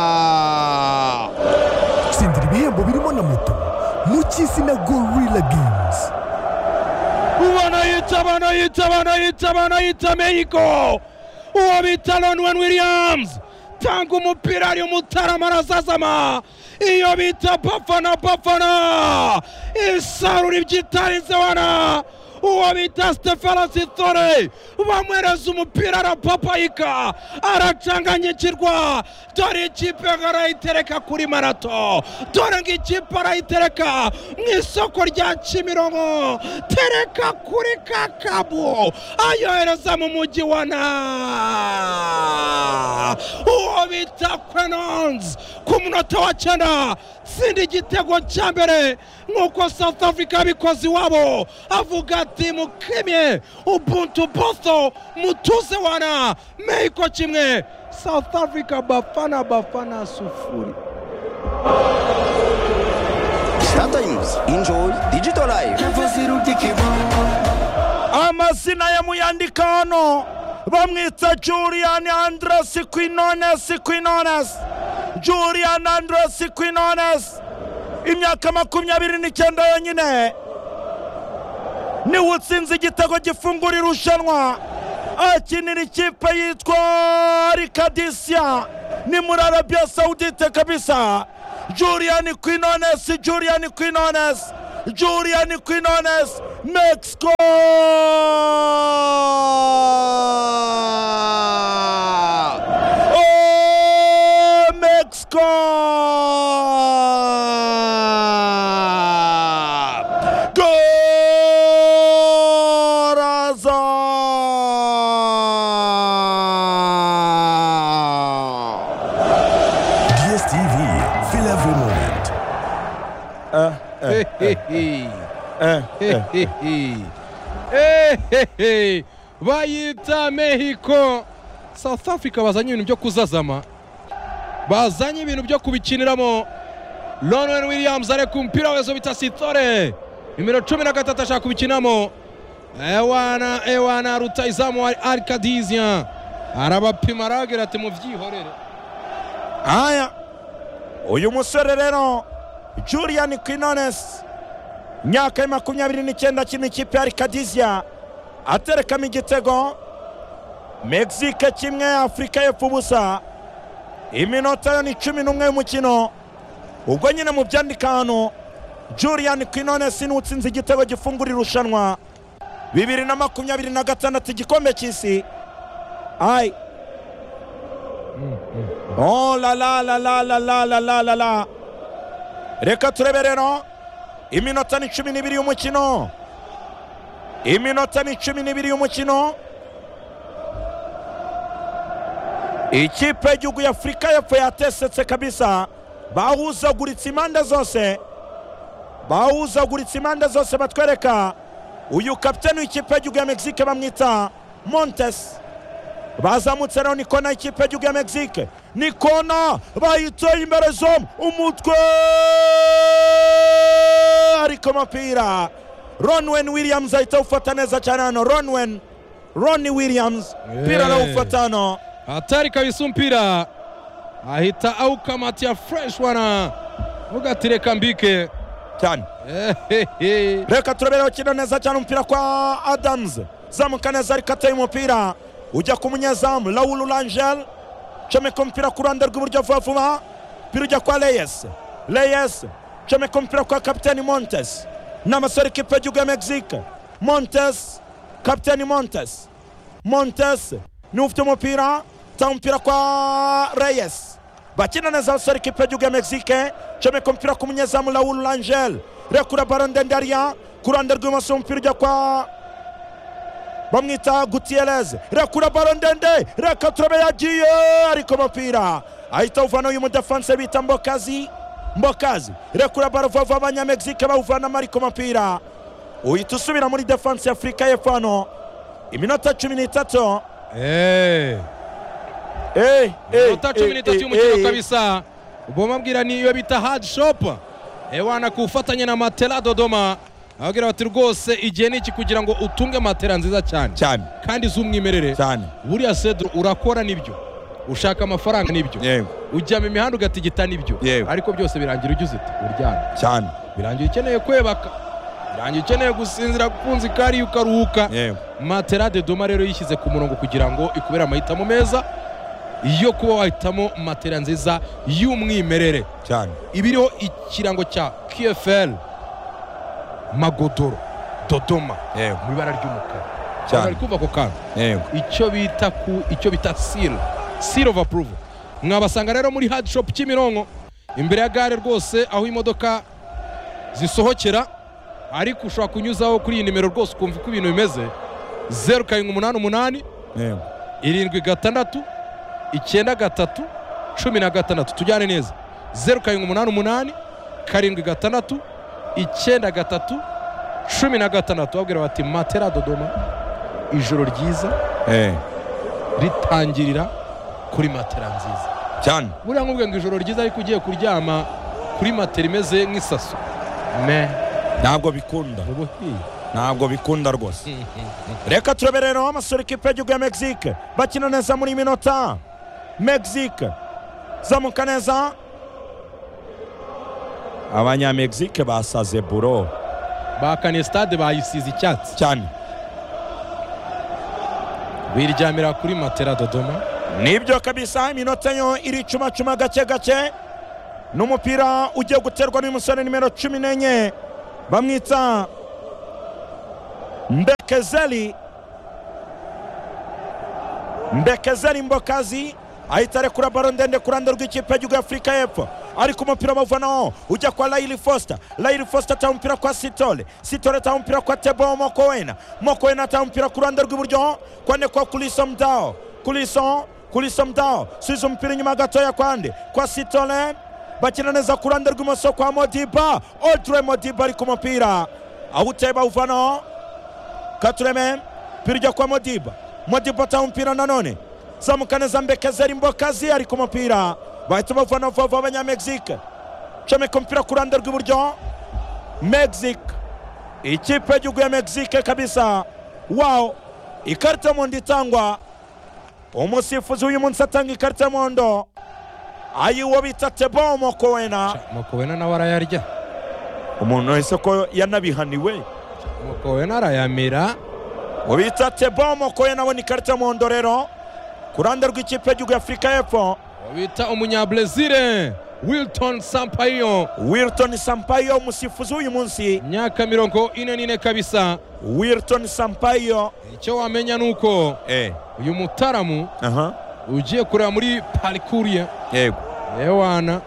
Gol! tsindira ibihembo birimo na moto mu cy'izina gorilla games Wanaita, wanaita, wanaita, wanaita Mexico! Uwo bita Lonwen Williams! Tanga umupira ari umutarama arasazama! Iyo bita bafana bafana! Isarura ibyitarenze wana! Uwo bita Stefano Sitore bamwereza umupira arapapayika aracanganyikirwa dore ikipe arayitereka kuri marato dore ngo ikipe arayitereka mu isoko rya kimironko tereka kuri kakabu ayohereza mu mujyi wa na uwo bita kwenonzi ku munota wa cyenda tsinda igitego cya mbere nk'uko south africa yabikoze iwabo avuga ati mukimye ubuntu botho mutuze wana meiko kimwe south africa bafana bafana sufuri Startimes, enjoy digital life. amazina yamuyandika hano bamwita julian andres quinones quinones julian andres quinones imyaka makumyabiri n'icyenda yonyine niwe utsinze igitego gifungura irushanwa akinira ikipe yitwa rikadisiya ni muri arabiya sawudite kabisa julian quinones julian quinones julian quinones mexico Oh, Mexico! Corazon! dstv flavor moment bayita mexico south africa bazanye ibintu byo kuzazama bazanye ibintu byo kubikiniramo ronwen williams areka umupira wezo bita sitore nimero cumi na gatatu ashaka kubikinamo ewana ewana rutayizamu wa arikadizia arabapima aragira ati mubyihorere aya uyu musore rero julian quinones imyaka ya makumyabiri n'icyenda akina ikipe ya rikadizia aterekamo igitego mexique kimwe afurika y'epfo ubusa iminota yo ni cumi n'umwe y'umukino ubwo nyine mu byandika hano julian quinones niwe utsinze igitego gifungura irushanwa bibiri na makumyabiri na gatandatu igikombe cy'isi ayi Oh la la la la la la la la la la reka turebe rero iminota ni cumi n'ibiri y'umukino iminota ni cumi n'ibiri y'umukino ikipe y'igihugu y'afurika y'epfo yatesetse kabisa bahuzaguritse impande zose bahuzaguritse impande zose batwereka uyu kapiteni w'ikipe y'igihugu ya mexique bamwita montes bazamutse rero ni kona y'ikipe y'igihugu ya mexique ni kona bayiteye imbere zo umutwe ariko umupira ronwen williams ahita awufata neza cyane hano ronwen roni williams Yeah. umupira arawufata hano hatari kabisa umupira ahita awukamatira fureshi wana vuga ati reka mbike cyane Ehehe. reka turabera bakina neza cyane umupira kwa adams zamuka neza ariko ateye umupira ujya ku munyezamu lawulu rangel comeka umupira ku ruhande rw'iburyo vuba vuba umupira ujya kwa reyes reyes comeka umupira kwa kapiteni montes ni amasore ikipe y'igihugu ya mexique montes kapiteni montes montes niwe ufite umupira tanga umupira kwa reyes bakina neza abasore ikipe y'igihugu ya mexique comeka umupira ku munyezamu lawulu rangel rekura baro ndende ariya ku ruhande rw'ibumoso umupira ujya kwa bamwita gutierez rekura baro ndende reka turabe yagiye ariko umupira ahita awuvana uyu mudefanse bita mbokazi mbokazi rekura baro vava abanyamegizike bawuvanamo ariko umupira uhita usubira muri defanse ya afurika y'epfo hano iminota cumi n'itatu Eh, Eh, eh, Minota cumi eh, n'itatu eh, eh, y'umukino kabisa ubwo mabwira niyo bita hadi shopu ewana ku bufatanye na matela dodoma ababwira bati rwose igihe ni iki kugira ngo utunge matera nziza cyane cyane kandi z'umwimerere cyane buriya sedro urakora nibyo ushaka amafaranga nibyo yewe ujya mu mihanda ugatigita nibyo Yewe. ariko byose birangira ugize uti uryamye cyane birangira ukeneye kwebaka birangira ukeneye gusinzira kunzi kariya ukaruhuka yewe matera de doma rero yishyize ku murongo kugira ngo ikubere amahitamo meza yo kuba wahitamo matera nziza y'umwimerere cyane ibiriho ikirango cya kfl magodoro dodoma yewe mu ibara ry'umukara Cyane. bari kumva ako kantu yewe icyo bita ku icyo bita seal seal of approval mwabasanga rero muri hard shop kimironko imbere ya gare rwose aho imodoka zisohokera ariko ushobora kunyuzaho kuri iyi nimero rwose ukumva uko ibintu bimeze zeru karindwi umunani umunani yewe irindwi gatandatu icyenda gatatu cumi na gatandatu tujyane neza zeru karindwi umunani umunani karindwi gatandatu icyenda gatatu cumi na gatandatu babwira bati matera dodoma ijoro ryiza yewe ritangirira kuri matera nziza cyane buriya nkubwiye ngo ijoro ryiza ariko ugiye kuryama kuri matera imeze nk'isaso me ntabwo bikunda ubuhiye ntabwo bikunda rwose reka turebe rero amasura ikipe y'igihugu ya mexique bakina neza muri iyi minota mexique zamuka neza abanyamexique basaze buro bakaniye stade bayisize icyatsi cyane biryamira kuri matera dodoma nibyo kabisa iminota yo iricumacuma gake gake n'umupira ugiye guterwa n'umusore nimero cumi n'enye bamwita mbekezeli mbekezeli mbokazi ahita arekura baro ndende ku ruhande rw'ikipe y'igihugu y'afurika y'epfo ariko umupira bawuvanaho ujya kwa layiri fosita layiri fosita ataha umupira kwa sitore sitore ataha umupira kwa tebo mokowena mokowena ataha umupira ku ruhande rw'iburyo kwande kwa kuriso mdaho kuriso kuriso mdaho subiza umupira inyuma gatoya kwande kwa sitore bakina neza ku ruhande rw'imoso kwa modiba odure modiba ari ku mupira awuteye bawuvanaho katureme mpira ujya kwa modiba modiba ataha umupira nanone zamuka neza mbekezeri mbokazi ari ku mupira bahita bavana vuba abanyamegizike comeka umupira ku ruhande rw'iburyo megizike ikipe y'igihugu ya megizike kabisa wawo ikarita y'umuhondo itangwa umusifuzi w'uyu munsi atanga ikarita y'umuhondo ayiwo bita tebo mokowena mukobena nawe arayarya umuntu wese ko yanabihaniwe mukobena arayamira ubita tebo mokoye nabona ikarita y'umuhondo rero ku ruhande rw'ikipe y'igihugu y'afurika y'epfo bita umunyabrezile wilton sampayo wilton sampayo umusifuzi w'uyu munsi imyaka mirongo ine n'ine kabisa wilton sampayo icyo wamenya ni uko eh uyu mutaramu aha ugiye kureba muri parikuriye yego yewana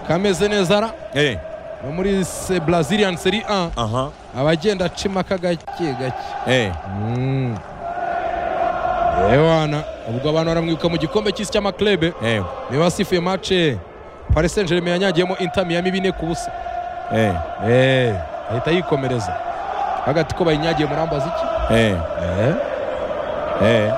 kameze neza ra eh no muri se brazilian seri a aha abagenda acima aka gake gake eh Mm. yewana ubwo abantu baramwibuka mu gikombe cy'isi cy'amaklebe eh niba wasifuye mace paris saint germain yanyagiyemo inter miyami bine ku busa eh Eh, ahita yikomereza hagati ko bayinyagiye murambaza iki eh eh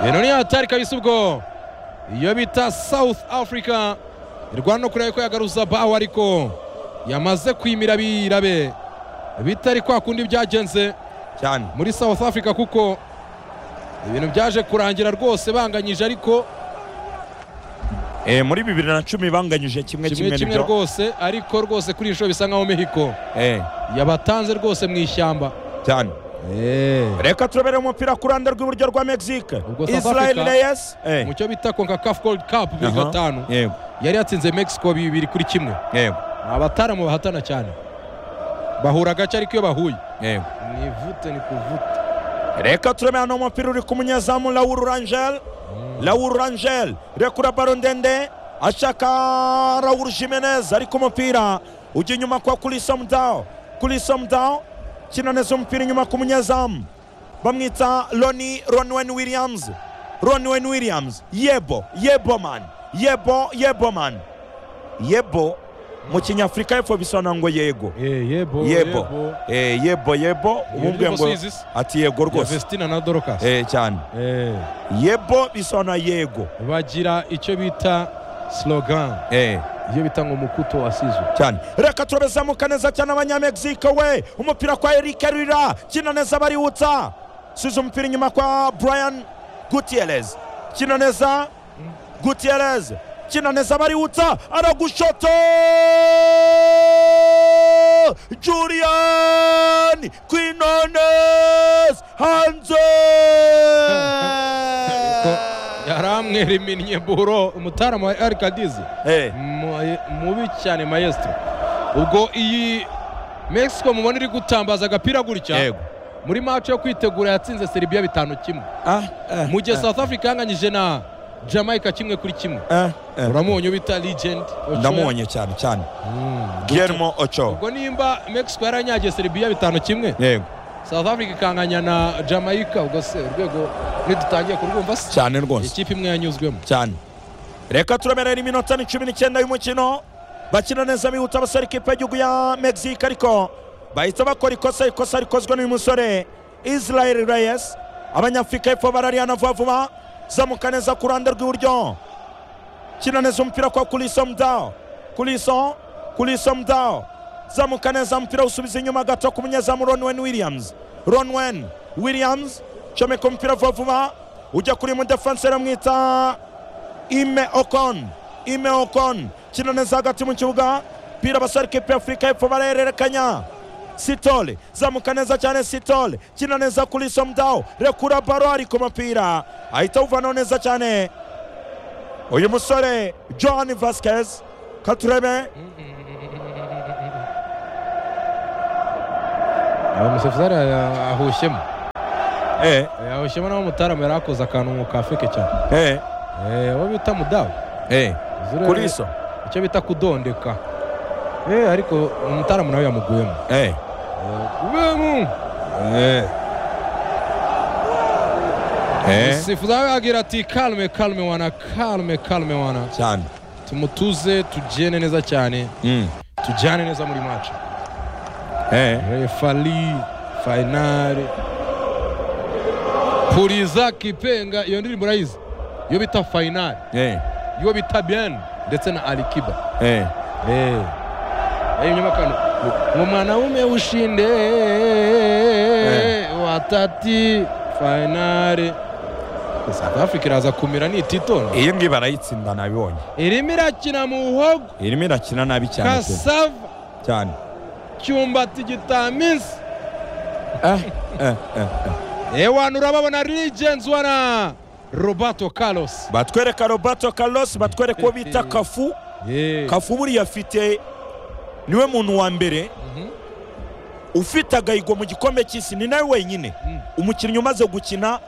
ibintu ni hatari kabisa ubwo iyo bita south africa irwana no kureba ko yagaruza bawo ariko yamaze kwimira birabe bitari kwa kundi byagenze cyane muri south africa kuko ibintu byaje kurangira rwose banganyije ariko eh muri bibiri na cumi banganyije kimwe kimwe kimwe kimwe nibyo rwose ariko rwose kuri iyi shusho bisa nkaho mexico eh yabatanze rwose mu ishyamba cyane reka turabere umupira ku ruhande rw'iburyo rwa mexique Ubwo South israel Africa- reyes eh mu cyo bita concacaf gold cup muri aha, gatanu yego yari yatsinze mexico bibiri kuri kimwe yego Ni abataramu bahatana cyane bahura gake ariko iyo bahuye yego ni vute ni kuvute reka turebe hano umupira uri ku munyezamu lawuru rangel lawuru rangel rekura baro ndende ashaka lawuru jimenez ariko umupira ujya inyuma kwa kuri somdaw kuri somdaw kina neza umupira inyuma ku munyezamu bamwita loni ronwen williams ronwen williams yebo yebo man yebo yebo man yebo mu kinyafurika y'epfo bisobanura ngo yego yebo yebo Eh, yebo yebo umubwiye ngo rwose izi si? ati yego rwose vestina na dorokasi Eh, cyane yebo bisobanura yego bagira icyo bita slogan Eh, ibyo bita ngo mukuto asizwe cyane reka turabizamuka neza cyane abanyamegizike we umupira kwa eric rira kina neza bariwutsa size umupira inyuma kwa brian gutierrez kina neza gutierrez kina neza bariwutsa aragushoto julian quinones hanze yari amwiriminnye buro umutara wa arikadizi Eh, Mu- mubi cyane mayesitiri ubwo iyi mexico mubona iri gutambaza agapira gutya Yego. muri mace yo kwitegura yatsinze seribiya bitanu kimwe ah, eh, mu gihe south africa yanganyije na jamaica kimwe kuri kimwe eh, eh. uramubonye ubita legend Ochoa. ndamubonye cyane cyane guillermo ocho ubwo nimba mexico yaranyagiye seribiya bitanu kimwe yego south africa ikanganya na jamaica ubwo se urwego ntidutangiye kurwumva se cyane rwose ikipe imwe yanyuzwemo cyane reka turemerera iminota ni cumi n'icyenda y'umukino bakina neza bihuta abasore ikipe y'igihugu ya mexique ariko bahita bakora ikosa ikosa rikozwe n'uyu musore israel reyes abanyafurika y'epfo barariyana vuba vuba zamuka neza ku ruhande rw'iburyo kina neza umupira kwa kuriso mudao kuriso kuriso mudao zamuka neza umupira usubiza inyuma gato ku munyezamu ronwen williams ronwen williams comeka umupira vuba vuba ujya kuri mudefanse aramwita ime okon ime okon kina neza hagati mu kibuga pira abasore ikipe ya afurika y'epfo barererekanya sitole zamuka neza cyane sitole kina neza kuri somdawo rekura baro ari ku mupira ahita awuvanaho neza cyane uyu musore johani vasikezi katurebe umusefuzari ahushyemo eh, yawushyemo nawe mutaramu yari akoze akantu mu kafeke cyane eh, Eh, uwo bita mudamu eh. Zure- kuri so icyo bita kudondeka Eh, ariko umutaramu nawe yamuguyemo eh, ubemu eh. Eh. sifuza nawe agira ati kalume kalume wana kalume kalume wana cyane tumutuze tugende neza cyane mm. tujyane neza muri mace eh. refari fayinari puriza kipenga iyo ndirimbo urayizi iyo bita fayinari Eh. iyo bita biyeni ndetse na alikiba Eh. Eh. Eh, nyuma kano. Ngo mwanaume ushinde watati finale. South Africa iraza kumira ni titolo. iyi ngiyi barayitsinda nabibonye Irimo irakina mu buhogo irimo irakina nabi cyane pe. Kasava cyane Cyumbati Gitaminsi. eh, eh, eh. Eh, wanu urababona Legends wana Roberto Carlos. batwereka roberto carlos batwereka uwo bita kafu Eh. kafu buriya afite niwe muntu wa mbere Mhm. ufite agahigo mu gikombe cy'isi ni nawe wenyine Mm. umukinnyi umaze gukina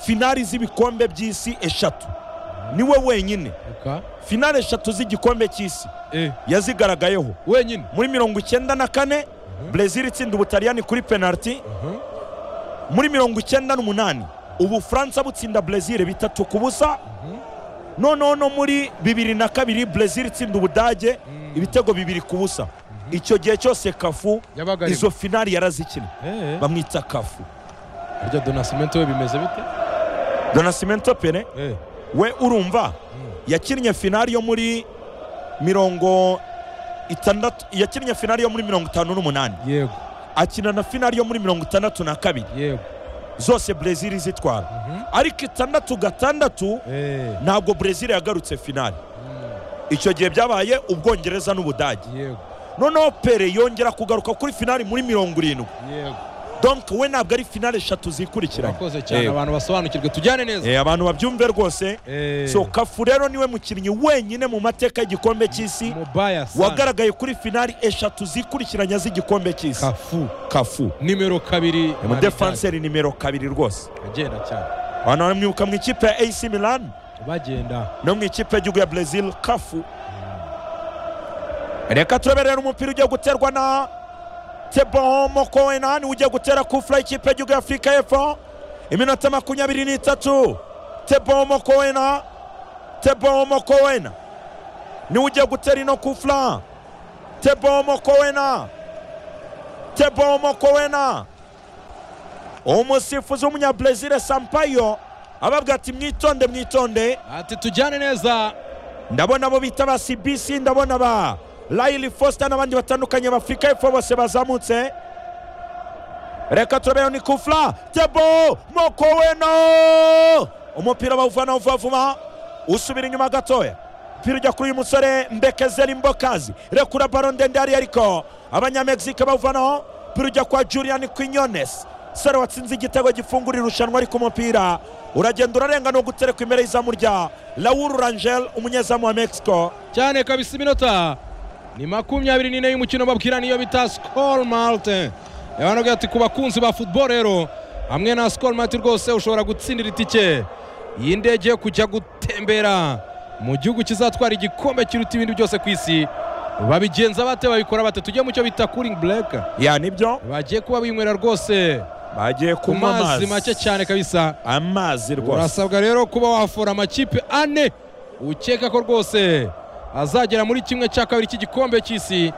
finali z'ibikombe by'isi eshatu niwe wenyine Luka. finali eshatu z'igikombe cy'isi Eh, yazigaragayeho wenyine. muri mirongo icyenda na kane brezil itsinda ubutaliyani kuri penaliti Mhm. muri mirongo icyenda n'umunani ubufaransa butsinda brezil bitatu ku busa noneho no muri bibiri na kabiri brezil itsinda ubudage ibitego bibiri ku busa icyo gihe cyose kafu Yabaga arimo. izo finali yarazikina Eh. bamwita kafu Harya Donacimento we bimeze bite? donasimento pere Eh. we urumva yakinnye finali yo muri mirongo itandatu yakinnye finali yo muri mirongo itanu n'umunani Yego. akina na finali yo muri mirongo itandatu na kabiri Yego. zose brezil zitwara ariko itandatu gatandatu Eh. ntabwo brezil yagarutse finali icyo gihe byabaye ubwongereza n'ubudage Yego. noneho pere yongera kugaruka kuri finali muri mirongo irindwi Yego. donc we ntabwo ari finali eshatu zikurikiranye urakoze cyane Eh, abantu basobanukirwe tujyane neza eh, abantu babyumve rwose Eh, so kafu rero niwe mukinnyi wenyine mu mateka y'igikombe cy'isi mubaya sana. wagaragaye kuri finali eshatu zikurikiranye z'igikombe cy'isi kafu kafu nimero kabiri umudefanseri nimero kabiri rwose Maritani. agenda cyane abantu baramwibuka mu ikipe ya ac milan bagenda no mu ikipe y'igihugu ya brezil kafu reka tureberera umupira ugiye guterwa na teboho mokowenani ugiye gutera kufura ikipe y'igihugu ya afurika y'epfo iminota makumyabiri n'itatu teboho mokowena teboho mokowena niwe ugiye gutera ino kufura teboho mokowena teboho mokowena umusifuzi w'umunyabrezil sampayo ababwira ati mwitonde mwitonde ati tujyane neza ndabona abo bita ba cbc ndabona ba rayili fosita n'abandi batandukanye bafurika y'epfo bose bazamutse reka turabeho ni kufura tebo moko weno umupira bawuvana vuba vuba usubira inyuma gatoya umupira ujya kuri uyu musore mbekezeri mbokazi rekura baro ndende hariya ariko abanyamegizike bawuvanaho umupira ujya kwa julian quinyonesi saro watsinze igitego gifungura irushanwa ariko umupira uragenda urarenga no guterekwa imbere y'izamu rya lawuru rangel umunyezamu wa mexico cyane kabisa iminota ni makumyabiri n'ine y'umukino babwira niyo bita sikoro marite yabanubwira ati ku bakunzi ba futuboro rero hamwe na sikoro marite rwose ushobora gutsindira itike y'indege yo kujya gutembera mu gihugu kizatwara igikombe kiruta ibindi byose ku isi babigenza bate babikora bate tujye mu cyo bita kuringi bureka ya nibyo bagiye kuba binywera rwose bagiye ku kunywa mazi amazi make cyane kabisa amazi rwose urasabwa rero kuba wafora amakipe ane ukeka ko rwose azagera muri kimwe cya kabiri cy'igikombe cy'isi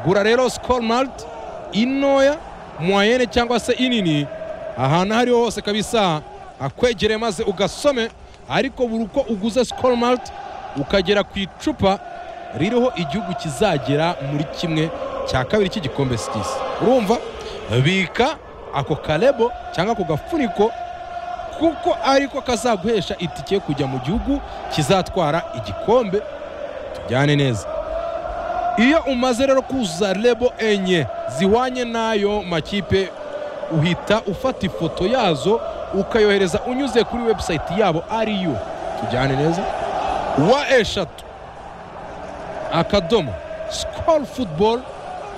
gura rero sikoro marite intoya mwayene cyangwa se inini ahantu aho ariho hose kabisa akwegereye maze ugasome ariko buri uko uguze sikoro marite ukagera ku icupa ririho igihugu kizagera muri kimwe cya kabiri cy'igikombe cy'isi urumva bika ako karebo cyangwa ako gafuniko kuko ariko kazaguhesha itike yo kujya mu gihugu kizatwara igikombe tujyane neza iyo umaze rero kuzuza rebo enye zihwanye n'ayo makipe uhita ufata ifoto yazo ukayohereza unyuze kuri webusayiti yabo ariyo tujyane neza wa eshatu akadomo sikoro futuboro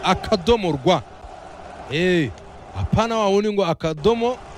akadomo rwa eee apana wawundi ngo akadomo